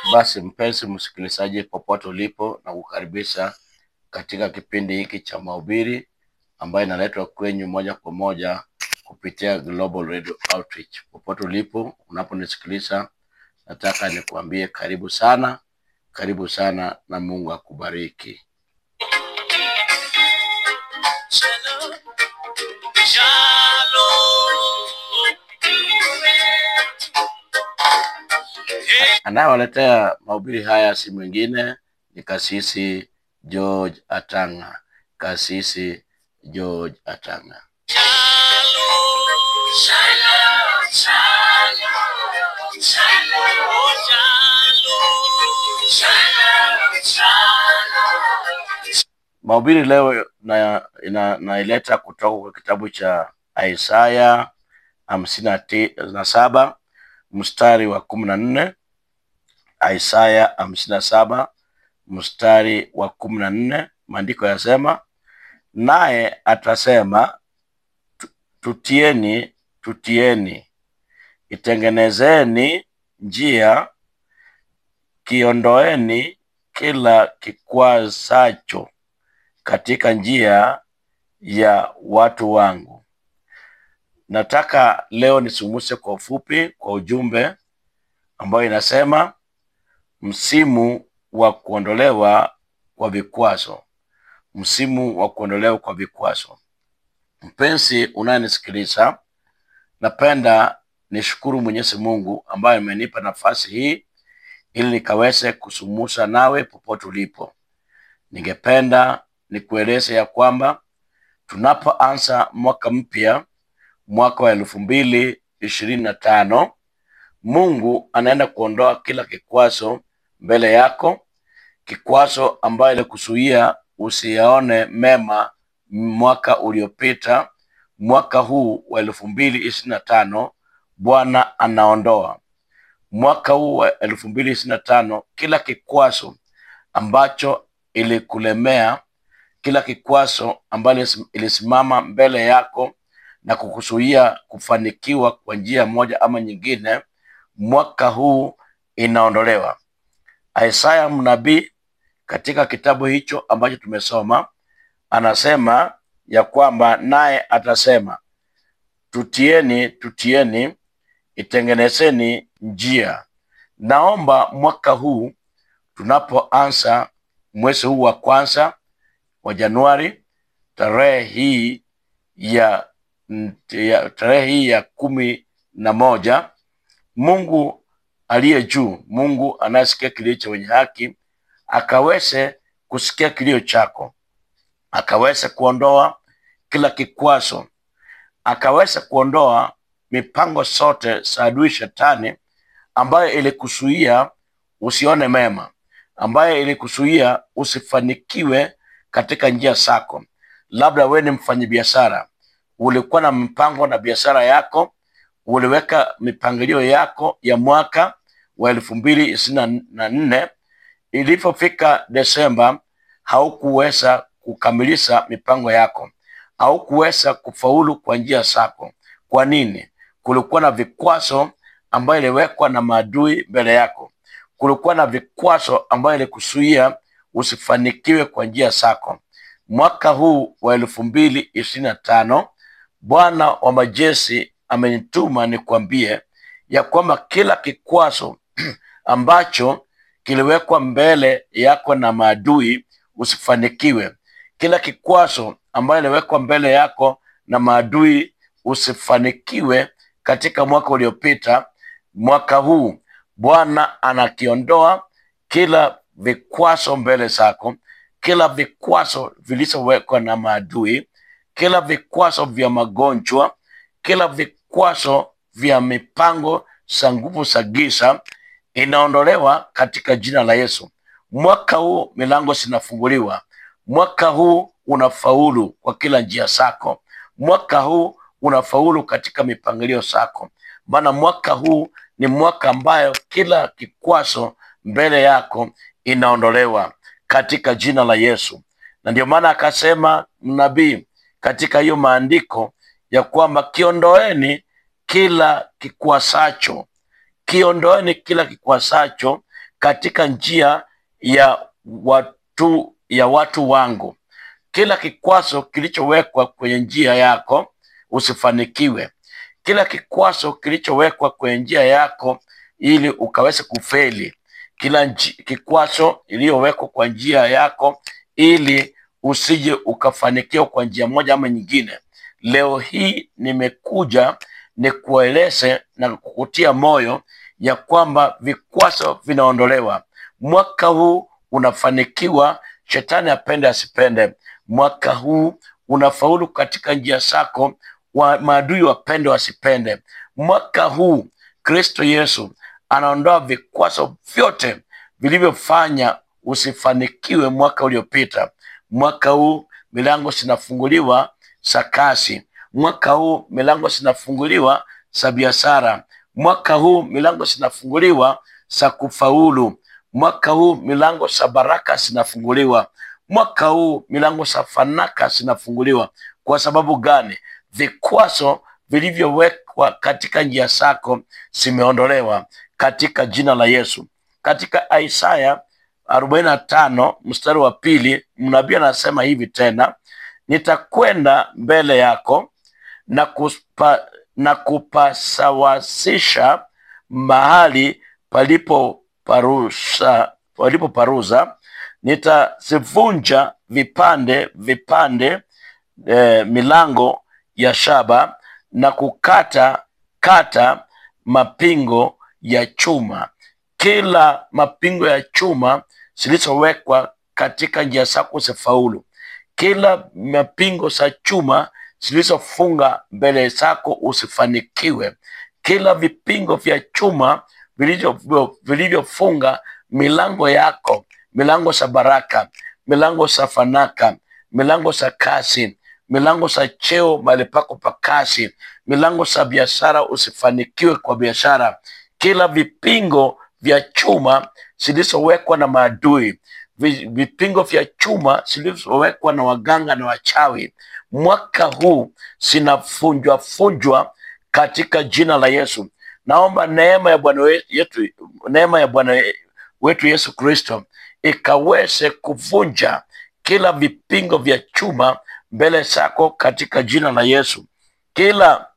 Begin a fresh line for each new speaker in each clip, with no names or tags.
Basi mpenzi msikilizaji, popote ulipo, na kukaribisha katika kipindi hiki cha mahubiri ambayo inaletwa kwenyu moja kwa moja kupitia Global Radio Outreach. Popote ulipo unaponisikiliza, nataka nikuambie karibu sana, karibu sana, na Mungu akubariki.
Shalom, shalom. Hey,
Anayewaletea mahubiri haya si mwingine ni Kasisi George Atanga. Kasisi George Atanga.
shalom, shalom, shalom, shalom, oh, shalom, shalom, shalom.
Mahubiri leo na, ina, naileta kutoka kwa kitabu cha Isaya hamsini na ti- na saba mstari wa kumi na nne Isaya hamsini na saba mstari wa kumi na nne maandiko yasema, naye atasema "Tu- tutieni, tutieni, itengenezeni njia, kiondoeni kila kikwazacho katika njia ya watu wangu. Nataka leo nisumuse kwa ufupi kwa ujumbe ambayo inasema msimu wa kuondolewa kwa vikwazo, msimu wa kuondolewa kwa vikwazo. Mpenzi unayenisikiliza, napenda nishukuru Mwenyezi Mungu ambaye amenipa nafasi hii ili nikaweze kusumusa nawe popote ulipo. Ningependa nikueleze ya kwamba tunapoanza mwaka mpya, mwaka wa elfu mbili ishirini na tano, Mungu anaenda kuondoa kila kikwazo mbele yako, kikwazo ambayo ilikuzuia usiyaone mema mwaka uliopita. Mwaka huu wa elfu mbili ishirini na tano Bwana anaondoa mwaka huu wa elfu mbili ishirini na tano kila kikwazo ambacho ilikulemea, kila kikwazo ambayo ilis- ilisimama mbele yako na kukuzuia kufanikiwa kwa njia moja ama nyingine, mwaka huu inaondolewa. Isaya mnabii katika kitabu hicho ambacho tumesoma anasema ya kwamba naye atasema, tutieni, tutieni, itengenezeni njia. Naomba mwaka huu tunapoanza mwezi huu wa kwanza wa Januari, tarehe hii ya, ya tarehe hii ya kumi na moja, Mungu aliye juu, Mungu anayesikia kilio cha wenye haki, akaweze kusikia kilio chako, akaweze kuondoa kila kikwazo, akaweze kuondoa mipango zote za adui shetani ambayo ilikuzuia usione mema, ambayo ilikuzuia usifanikiwe katika njia zako. Labda wewe ni mfanyabiashara, ulikuwa na mpango na biashara yako, uliweka mipangilio yako ya mwaka wa elfu mbili ishirini na nne. Ilipofika Desemba, haukuweza kukamilisha mipango yako, haukuweza kufaulu kwa njia zako. Kwa nini? Kulikuwa na vikwazo ambayo iliwekwa na maadui mbele yako. Kulikuwa na vikwazo ambayo ilikuzuia usifanikiwe kwa njia zako. Mwaka huu wa elfu mbili ishirini na tano Bwana wa majeshi amenituma nikwambie ya kwamba kila kikwazo ambacho kiliwekwa mbele yako na maadui usifanikiwe, kila kikwazo ambayo iliwekwa mbele yako na maadui usifanikiwe katika mwaka uliopita, mwaka huu Bwana anakiondoa kila vikwazo mbele zako, kila vikwazo vilivyowekwa na maadui, kila vikwazo vya magonjwa, kila vikwazo vya mipango za nguvu za giza inaondolewa katika jina la Yesu. Mwaka huu milango zinafunguliwa, mwaka huu unafaulu kwa kila njia zako, mwaka huu unafaulu katika mipangilio zako, maana mwaka huu ni mwaka ambayo kila kikwazo mbele yako inaondolewa katika jina la Yesu. Na ndio maana akasema mnabii katika hiyo maandiko ya kwamba kiondoeni kila kikwasacho, kiondoeni kila kikwasacho katika njia ya watu ya watu wangu. Kila kikwazo kilichowekwa kwenye njia yako usifanikiwe. Kila kikwazo kilichowekwa kwenye njia yako ili ukaweze kufeli. Kila nji- kikwazo iliyowekwa kwa njia yako ili usije ukafanikiwa kwa njia moja ama nyingine. Leo hii nimekuja nikueleze na kukutia moyo ya kwamba vikwazo vinaondolewa. Mwaka huu unafanikiwa, shetani apende asipende. Mwaka huu unafaulu katika njia zako, wa maadui wapende wasipende. Mwaka huu Kristo Yesu anaondoa vikwazo vyote vilivyofanya usifanikiwe mwaka uliopita. Mwaka huu milango zinafunguliwa za kazi. Mwaka huu milango zinafunguliwa za biashara. Mwaka huu milango zinafunguliwa za kufaulu. Mwaka huu milango za baraka zinafunguliwa. Mwaka huu milango za fanaka zinafunguliwa. Kwa sababu gani? Vikwazo vilivyowekwa katika njia zako zimeondolewa katika jina la Yesu. Katika Isaya arobaini na tano mstari wa pili mnabii anasema hivi tena, nitakwenda mbele yako na, kuspa, na kupasawasisha mahali palipo parusa, palipo paruza nitazivunja vipande vipande eh, milango ya shaba na kukata kata mapingo ya chuma kila mapingo ya chuma zilizowekwa katika njia zako zifaulu kila mapingo za chuma zilizofunga mbele zako usifanikiwe kila vipingo vya chuma vilivyo- vilivyofunga milango yako milango za baraka milango za fanaka milango za kazi milango za cheo mahali pako pa kazi milango za biashara usifanikiwe kwa biashara kila vipingo vya chuma zilizowekwa na maadui vi- vipingo vya chuma zilizowekwa na waganga na wachawi mwaka huu zinafunjwa funjwa katika jina la yesu naomba neema ya bwana we- yetu neema ya bwana wetu yesu kristo ikaweze kuvunja kila vipingo vya chuma mbele zako katika jina la yesu kila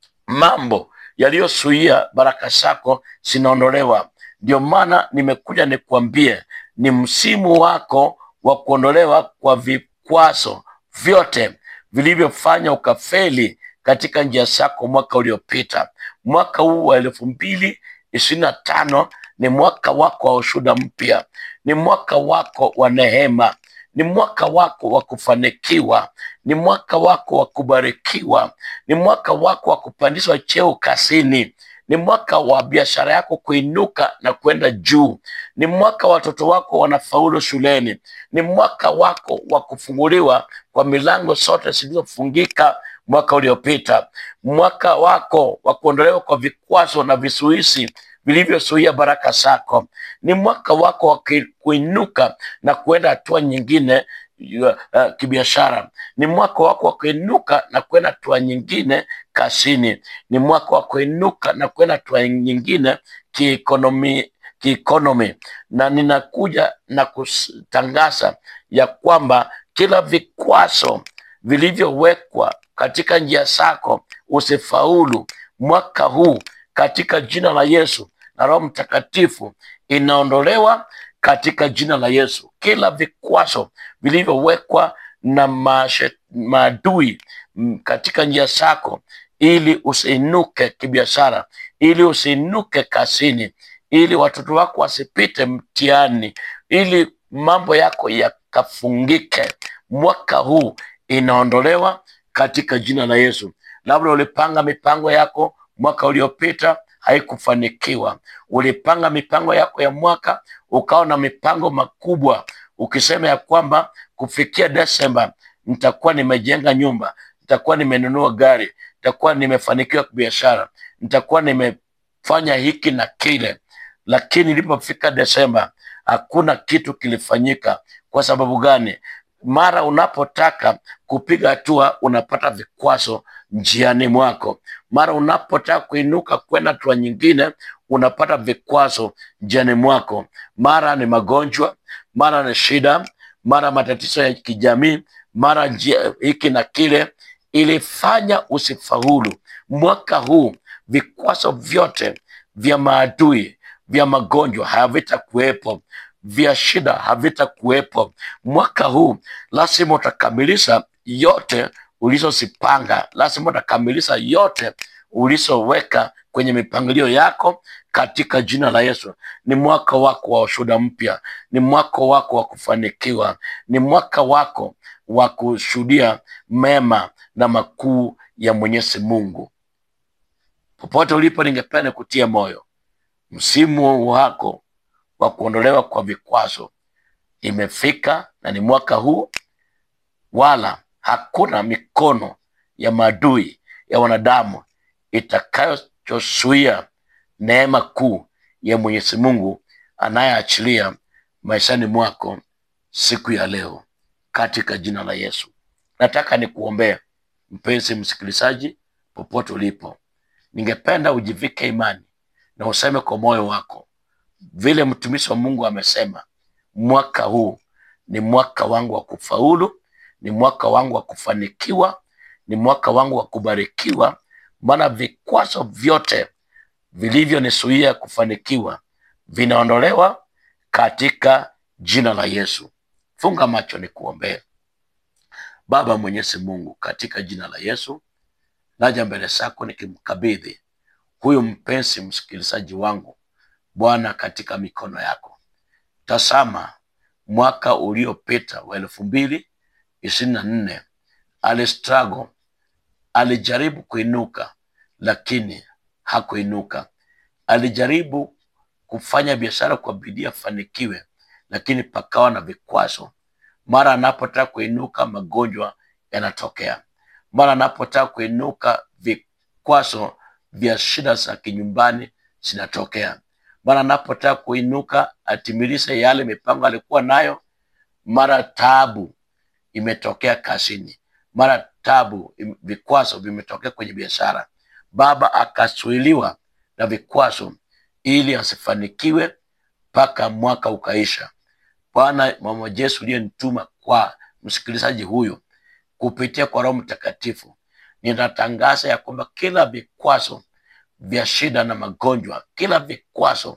mambo yaliyozuia baraka zako zinaondolewa ndio maana nimekuja nikuambie ni msimu wako wa kuondolewa kwa vikwazo vyote vilivyofanya ukafeli katika njia zako mwaka uliopita mwaka huu wa elfu mbili ishirini na tano ni mwaka wako wa ushuda mpya ni mwaka wako wa neema ni mwaka wako wa kufanikiwa ni mwaka wako wa kubarikiwa ni mwaka wako wa kupandishwa cheo kazini ni mwaka wa biashara yako kuinuka na kwenda juu ni mwaka wa watoto wako wanafaulu shuleni ni mwaka wako wa kufunguliwa kwa milango zote zilizofungika mwaka uliopita mwaka wako wa kuondolewa kwa vikwazo na visuisi vilivyozuia baraka zako ni mwaka wako wa ki- kuinuka na kuenda hatua nyingine uh, kibiashara ni mwaka wako wa kuinuka na kwenda hatua nyingine kazini ni mwaka wa kuinuka na kwenda hatua nyingine kiikonomi kiikonomi na ninakuja na kutangaza ya kwamba kila vikwazo vilivyowekwa katika njia zako usifaulu mwaka huu katika jina la yesu na roho mtakatifu inaondolewa katika jina la yesu kila vikwazo vilivyowekwa na mashe- maadui mm, katika njia zako ili usiinuke kibiashara ili usiinuke kazini ili watoto wako wasipite mtihani ili mambo yako yakafungike mwaka huu inaondolewa katika jina la yesu labda ulipanga mipango yako mwaka uliopita haikufanikiwa ulipanga mipango yako ya mwaka ukawa na mipango makubwa ukisema ya kwamba kufikia desemba nitakuwa nimejenga nyumba nitakuwa nimenunua gari nitakuwa nimefanikiwa biashara nitakuwa nimefanya hiki na kile lakini ilipofika desemba hakuna kitu kilifanyika kwa sababu gani mara unapotaka kupiga hatua unapata vikwazo njiani mwako mara unapotaka kuinuka kwenda hatua nyingine unapata vikwazo njiani mwako, mara ni magonjwa, mara ni shida, mara matatizo ya kijamii, mara njia hiki na kile, ilifanya usifaulu. Mwaka huu vikwazo vyote vya maadui vya magonjwa havitakuwepo, vya shida havitakuwepo. Mwaka huu lazima utakamilisha yote ulizozipanga, lazima utakamilisha yote ulizoweka kwenye mipangilio yako katika jina la Yesu. Ni mwaka wako wa ushuhuda mpya, ni mwaka wako wa kufanikiwa, ni mwaka wako wa kushuhudia mema na makuu ya Mwenyezi Mungu. Popote ulipo, ningependa kutia moyo, msimu wako wa kuondolewa kwa vikwazo imefika, na ni mwaka huu, wala hakuna mikono ya maadui ya wanadamu itakayozuia neema kuu ya Mwenyezi Mungu anayeachilia maishani mwako siku ya leo katika jina la Yesu. Nataka nikuombee mpenzi msikilizaji, popote ulipo, ningependa ujivike imani na useme kwa moyo wako vile mtumishi wa Mungu amesema, mwaka huu ni mwaka wangu wa kufaulu, ni mwaka wangu wa kufanikiwa, ni mwaka wangu wa kubarikiwa, maana vikwazo vyote vilivyonizuia kufanikiwa vinaondolewa katika jina la Yesu. Funga macho ni kuombea. Baba Mwenyezi Mungu, katika jina la Yesu naja mbele zako nikimkabidhi huyu mpenzi msikilizaji wangu Bwana katika mikono yako. Tazama, mwaka uliopita wa elfu mbili ishirini na nne alistruggle, alijaribu kuinuka lakini hakuinuka. Alijaribu kufanya biashara kwa bidii afanikiwe, lakini pakawa na vikwazo. Mara anapotaka kuinuka, magonjwa yanatokea. Mara anapotaka kuinuka, vikwazo vya shida za kinyumbani zinatokea. Mara anapotaka kuinuka, atimilishe yale mipango alikuwa nayo, mara taabu imetokea kazini, mara tabu, im- vikwazo vimetokea kwenye biashara. Baba akazuiliwa na vikwazo ili asifanikiwe mpaka mwaka ukaisha. Bwana mama Yesu uliyenituma kwa msikilizaji huyu kupitia kwa Roho Mtakatifu, ninatangaza ya kwamba kila vikwazo vya shida na magonjwa, kila vikwazo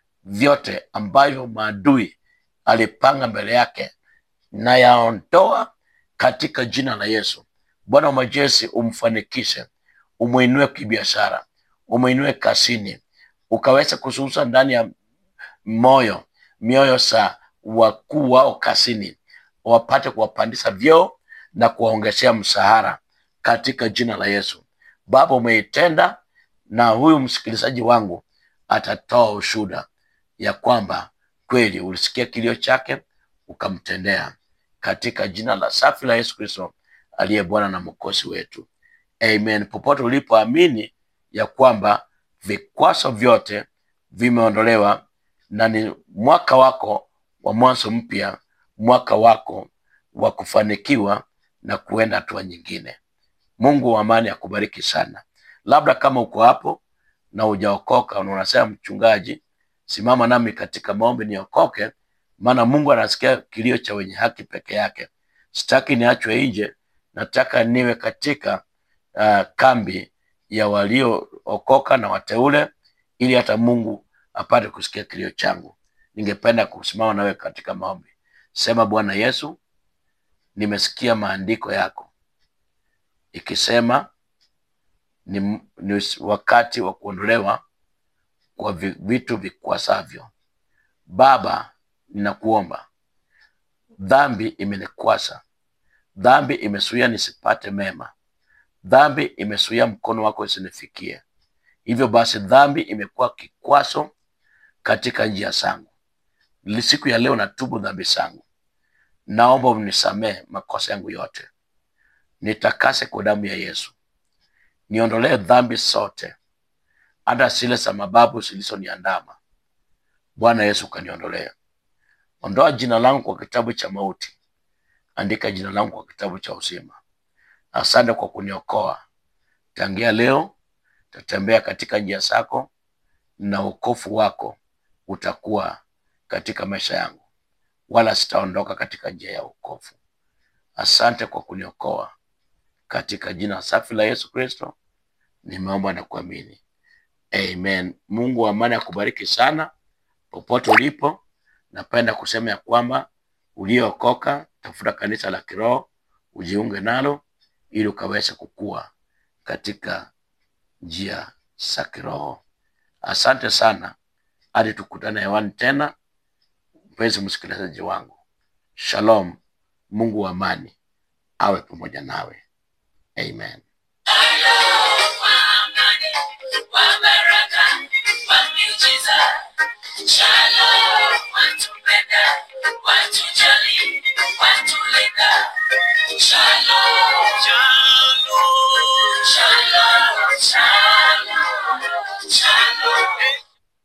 vyote ambavyo maadui alipanga mbele yake na yaondoa katika jina la Yesu. Bwana wa majeshi, umfanikishe, umwinue kibiashara, umwinue kazini, ukaweza kususa ndani ya moyo mioyo za wakuu wao kazini, wapate kuwapandisha vyeo na kuwaongezea mshahara katika jina la Yesu. Baba, umeitenda na huyu msikilizaji wangu atatoa ushuhuda ya kwamba kweli ulisikia kilio chake ukamtendea, katika jina la safi la Yesu Kristo aliye Bwana na mwokozi wetu, amen. Popote ulipoamini ya kwamba vikwazo vyote vimeondolewa na ni mwaka wako wa mwanzo mpya, mwaka wako wa kufanikiwa na kuenda hatua nyingine. Mungu wa amani akubariki sana. Labda kama uko hapo na hujaokoka na unasema mchungaji, simama nami katika maombi niokoke, maana Mungu anasikia kilio cha wenye haki peke yake. Sitaki niachwe nje, nataka niwe katika uh, kambi ya waliookoka na wateule, ili hata Mungu apate kusikia kilio changu. Ningependa kusimama nawe katika maombi. Sema, Bwana Yesu, nimesikia maandiko yako ikisema ni, ni wakati wa kuondolewa kwa vi- vitu vikwasavyo. Baba, ninakuomba, dhambi imenikwasa, dhambi imezuia nisipate mema, dhambi imezuia mkono wako isinifikie. Hivyo basi, dhambi imekuwa kikwazo katika njia zangu. Li- Siku ya leo natubu dhambi zangu, naomba unisamehe makosa yangu yote, nitakase kwa damu ya Yesu, niondolee dhambi zote, hata zile za mababu zilizoniandama. Bwana Yesu, kaniondolee. Ondoa jina langu kwa kitabu cha mauti, andika jina langu kwa kitabu cha uzima. Asante kwa kuniokoa. Tangia leo tatembea katika njia zako, na wokovu wako utakuwa katika maisha yangu, wala sitaondoka katika njia ya wokovu. Asante kwa kuniokoa, katika jina safi la Yesu Kristo nimeomba na kuamini, amen. Mungu wa amani akubariki sana popote ulipo. Napenda kusema ya kwamba uliyookoka, tafuta kanisa la kiroho ujiunge nalo, ili ukaweze kukua katika njia za kiroho. Asante sana, hadi tukutane hewani tena. Mpenzi msikilizaji wangu, shalom. Mungu wa amani awe pamoja nawe, amen.
Shalom, watupenda, watujali, watulinda. Shalom, shalom, shalom, shalom, shalom.